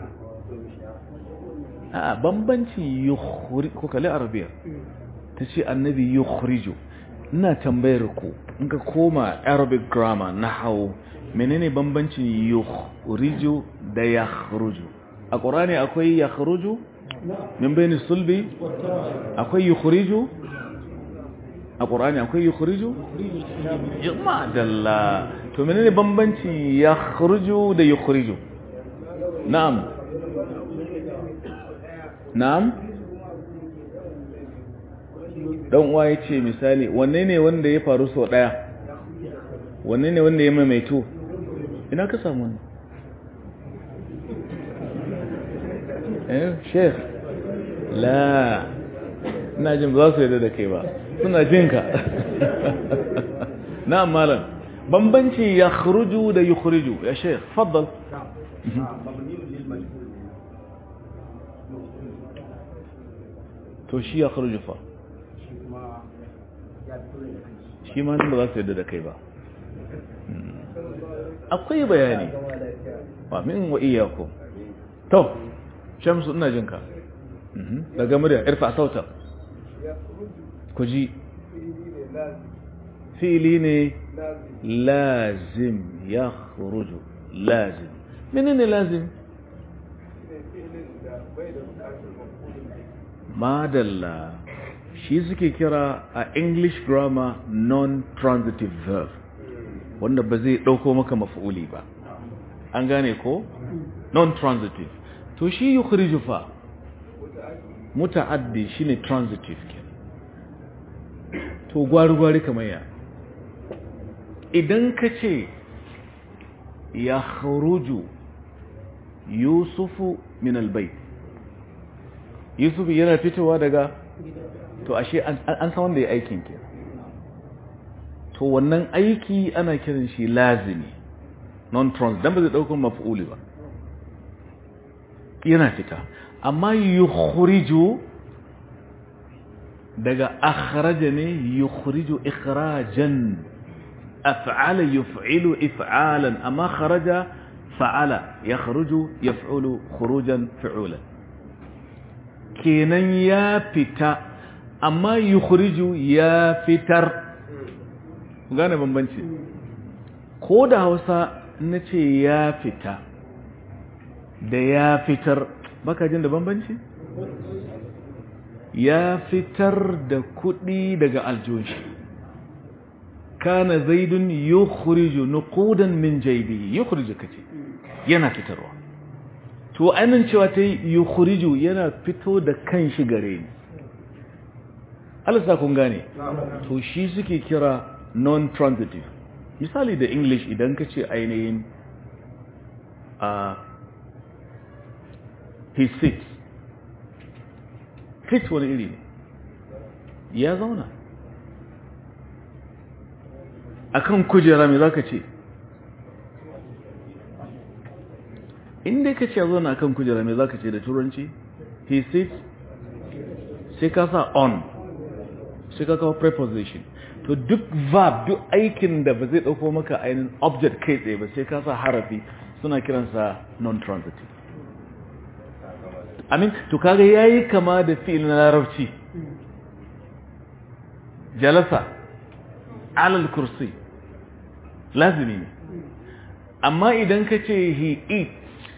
a bambanci yukhriju ko kale arabiya tace annabi yukhriju ina tambayar ku in ka koma arabic grammar nahwu menene bambancin yukhriju da yakhruju a qur'ani akwai yakhruju نعم min bayni sulbi والترى akwai yukhriju a ƙorani akwai yukhriju jama'a dalla to menene bambanci yakhruju da yukhriju na'am na'am dan uwa yace misali wanne ne wanda ya faru sau daya wanne ne wanda ya maimaito ina ka samu wannan eh sheikh la ina jin ba za su yarda da kai ba suna jin ka na'am malam bambanci ya khuruju da yukhriju ya sheikh faddal to shi ya khuruju fa shi ma nan ba za su yarda da kai ba akwai bayani wa min wa iyyakum to shamsu ina jin ka daga murya irfa sauta ku ji fili ne lazim ya khuruju lazim menene lazim madalla shi suke kira a english grammar non-transitive verb wanda ba zai ɗauko maka maf'uli ba an gane ko non-transitive to shi yukhriju fa muta'addi shine transitive kenan to gwari-gwari kamar ya idan ka ce ya kharuju yusufu min albai yusufu yana fitowa daga to ashe an san wanda ya aikin ke to wannan aiki ana kiran shi lazimi non-trans dan ba zai daukar maf'uli ba yana fita amma yukhriju daga akhraja ne yukhriju ikhrajan af'ala yuf'ilu if'alan amma kharaja fa'ala yakhruju yaf'ulu khurujan fi'ulan kenan ya fita amma yukhriju ya fitar gane bambanci ko da Hausa nace ya fita da ya fitar baka jin da bambanci ya fitar da kuɗi daga aljoshi kana zaidun yukhriju nuqudan min jaybihi yukhriju kace yana fitarwa to ainin cewa ta yukhriju yana fito da kanshi gare ni Allah sa kun gane to shi suke kira non-transitive misali da english idan kace ainihin a he sits fit wani iri ne ya zauna akan kujera mai zaka ce inda ka ce ya zauna akan kujera mai zaka ce da turanci he sits sai ka sa on sai ka kawo preposition to duk verb duk aikin da ba zai dauko maka ainihin object kai tsaye ba sai ka sa harafi suna kiransa non-transitive amin to kaga yayi kama da fi'il na larabci jalasa alal kursi lazimi ne amma idan ka ce he eats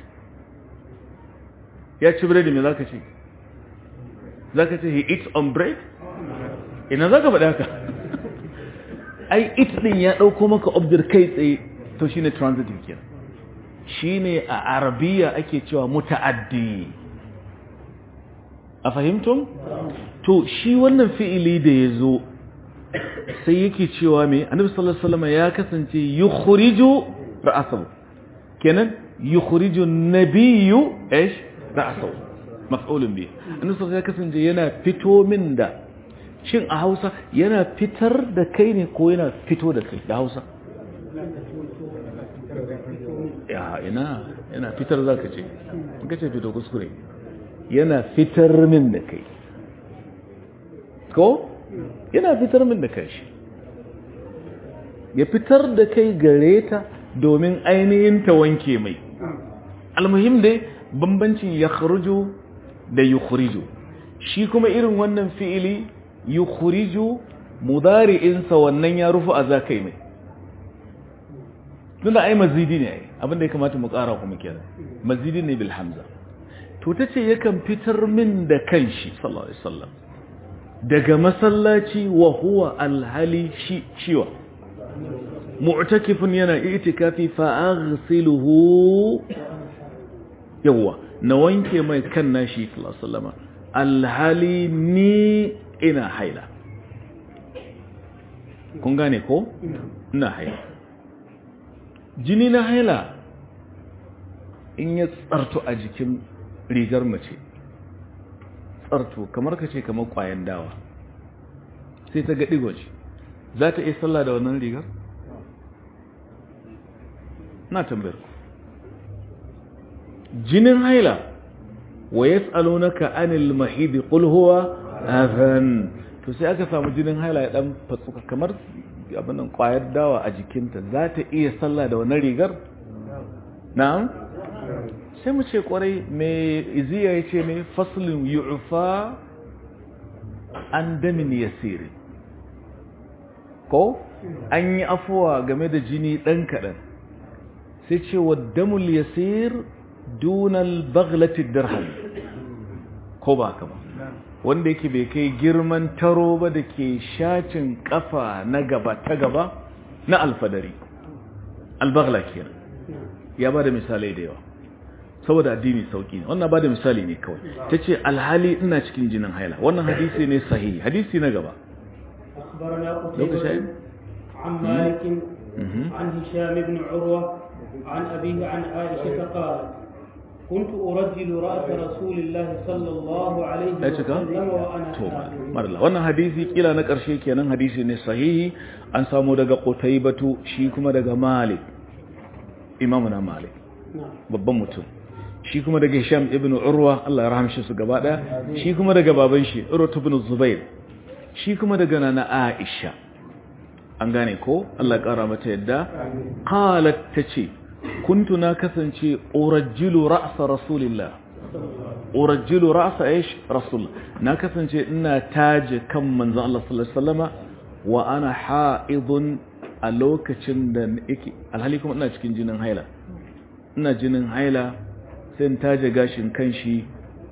ya ci biredi me zaka ce zaka ce he eats on bread ina zaka faɗa haka ai eat din ya dauko maka object kai tsaye to shine transitive kenan shine a arabiya ake cewa muta'addi a fahimtum? to shi wannan fi'ili da ya zo sai yake cewa me annabi sallallahu alaihi wasallam ya kasance yukhriju ra'sahu kenan yukhriju nabiyyu ايش ra'sahu maf'ulun bi annabi sallallahu ya kasance yana fito min da shin a Hausa yana fitar da kai ne ko yana fito da kai da Hausa ya ina yana fitar zaka ce in kace fito kuskure yana fitar min da kai ko yana fitar min da kai shi ya fitar da kai gare ta domin ainihin ta wanke mai almuhim dai bambancin ya kharuju da yukhriju shi kuma irin wannan fi'ili yukhriju mudari'insa wannan ya rufu a zakai mai tunda ai mazidi ne ai abinda ya kamata mu ƙara kuma kenan mazidi ne bil hamza to tace yakan fitar min da kanshi sallallahu alaihi wasallam daga masallaci wa huwa alhali shi ciwa mu'takifun yana itikafi fa aghsiluhu yawa na wanke mai kan nashi sallallahu alaihi wasallam alhali ni ina haila kun gane ko ina haila jini na haila in ya tsarto a jikin rigar mace tsarto kamar ka ce kamar kwayan dawa sai ta ga digoci za ta iya sallah da wannan rigar? na tambayar ku jinin haila wa ya tsalo na ka'anil mahidi ƙulhuwa azan to sai aka samu jinin haila ya ɗan fatsuka kamar abinan kwayar dawa a jikinta za ta iya sallah da wannan rigar? na'am? sai mu ce kwarai mai iziya ya ce mai faslin yu'fa an damin yasiri ko an yi afuwa game da jini ɗan kaɗan sai ce wa damul yasir dunal baglatin dirham ko ba ka ba wanda yake bai kai girman taro ba da ke shacin kafa na gaba ta gaba na alfadari albagla kenan ya ba da misalai da yawa saboda addini sauki ne wannan ba da misali ne kawai ta ce alhali ina cikin jinin haila wannan hadisi ne sahihi hadisi na gaba أخبرنا قتيبة عن مالك عن هشام بن عروة عن أبيه عن عائشة قالت كنت أرجل رأس رسول الله صلى الله عليه وسلم وأنا marla wannan hadisi kila na ƙarshe kenan hadisi ne sahihi an samu daga qutaybatu shi kuma daga malik imamu na malik babban mutum shi kuma daga hisham ibn urwa Allah ya rahamshi su gaba daya shi kuma daga baban shi urwa ibn zubair shi kuma daga nana aisha an gane ko Allah ya kara mata yadda qalat tace kuntu na kasance urajjilu ra'sa rasulillah urajjilu ra'sa aish rasul na kasance ina taje kan manzo Allah sallallahu alaihi wasallama wa ana ha'idun a lokacin da yake alhali kuma ina cikin jinin haila ina jinin haila sai in taje gashin kanshi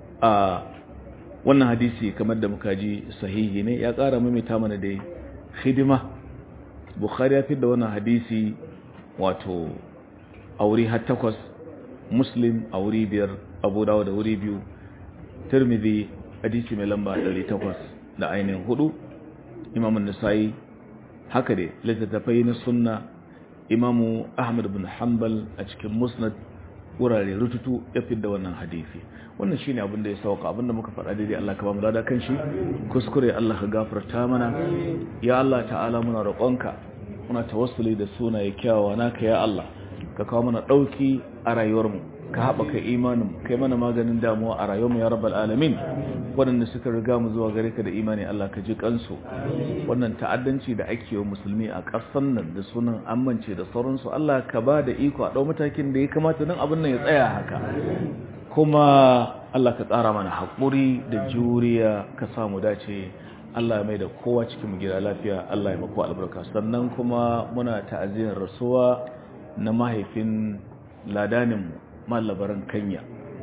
a wannan hadisi kamar da muka ji sahihi ne ya ƙara maimaita mana da hidima bukhari ya fi da wannan hadisi wato a wuri har takwas muslim a wuri biyar abu dawo da wuri biyu tirmidhi hadisi mai lamba 800 da ainihin hudu imamun nisa'i haka dai littattafai na sunna imamu ahmad bin hanbal a cikin musnad wurare rututu ya fi da wannan hadisi wannan shine abin da ya sauka abin da muka faɗa daidai Allah ka ba mu lada kan shi kuskure Allah ka gafarta mana ya Allah ta'ala muna roƙonka muna tawassuli da sunaye kyawawa naka ya Allah ka kawo mana ɗauki a rayuwarmu ka haɓaka imanin kai mana maganin damuwa a rayuwarmu ya rabbal alamin waɗanda suka riga mu zuwa gare ka da imani Allah ka ji kansu wannan ta'addanci da ake wa musulmi a ƙasar nan da sunan amince da sauransu Allah ka ba da iko a ɗau matakin da ya kamata nan abin nan ya tsaya haka kuma Allah ka tsara mana haƙuri da juriya ka samu dace Allah ya mai da kowa cikin mu gida lafiya Allah ya mako albarka sannan kuma muna ta'aziyar rasuwa na mahaifin ladaninmu malabaran kanya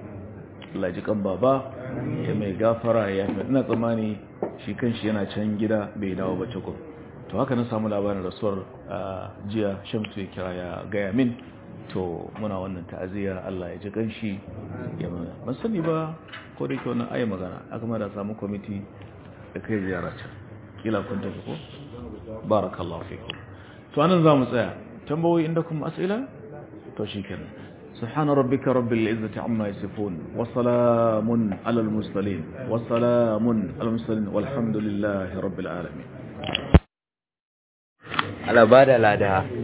Allah ji kan baba ya mai gafara ya fi ina tsammani shi kanshi yana can gida bai dawo ba cikin to haka na samu labarin rasuwar jiya shamsu ya kira ya gaya min to muna wannan ta'aziyya Allah ya ji kanshi ya mana ban sani ba ko da yake wannan ayi magana aka ma da samu kwamiti da kai ziyara can kila kun tafi ko barakallahu fikum to anan zamu tsaya tambayoyi inda kuma as'ila to shikenan سبحان ربك رب العزة عما يصفون وسلام على المرسلين وسلام على المرسلين والحمد لله رب العالمين ala ba da lada